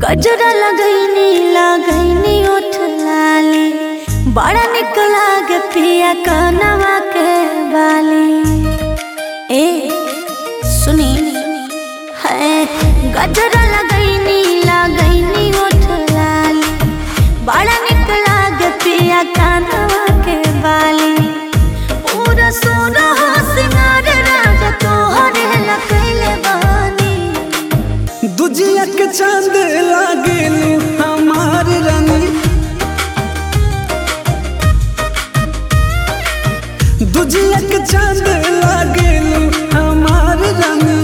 गजरा लगैनी लगैनी उठ लाली बड़ा निक लागे पिया कनवा के बाली ए सुनी है गजरा लगैनी लगैनी उठ लाली बड़ा निक लागे पिया कनवा के बाली पूरा सोना सिंगार राजा तोहरे लकैले बानी दुजिया के चांद लागेलू हमार रानी दुजिया के चांद लागेलू हमार रानी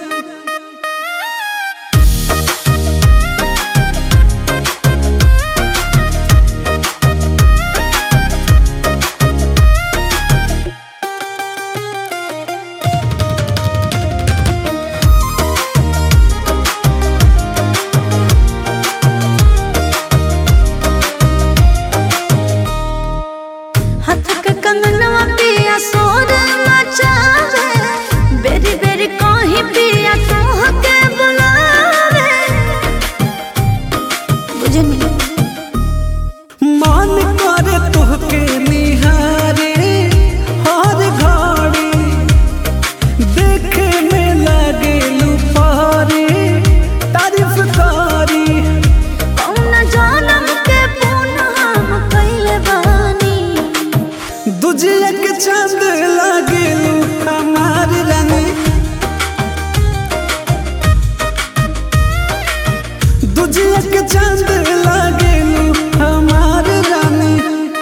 हाथ के कंगनवा पिया सोर मचावे बेरी बेरी कहीं पिया तोह के बुलावे बुझनी मान करे तोहके निहारे हर घड़ी देखे में लागेलू पारे तारीफ करी कौन जानम के पूनम कैले बानी दुजिया के चांद लागेलू हमार रानी दुजिया के चांद लागेलू हमार रानी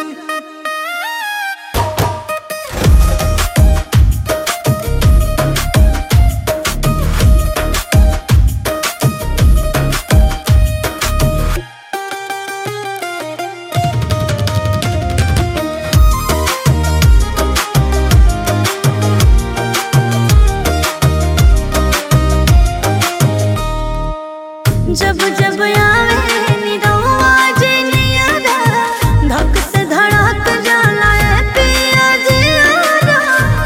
जब जब आवे निरहुआ जे नियारा धक से धड़क जाला ए पिया जियारा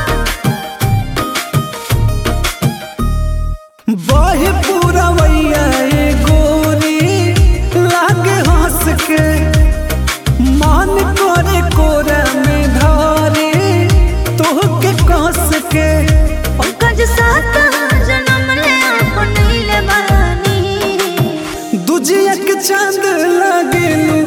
बहे पूरा वैया ए गोरी लागे हंस के मन करे कोरा में धरे तोहके कस के पंकज साथ जन्म ले अपनैले बानी दुजिया के चांद लागेलू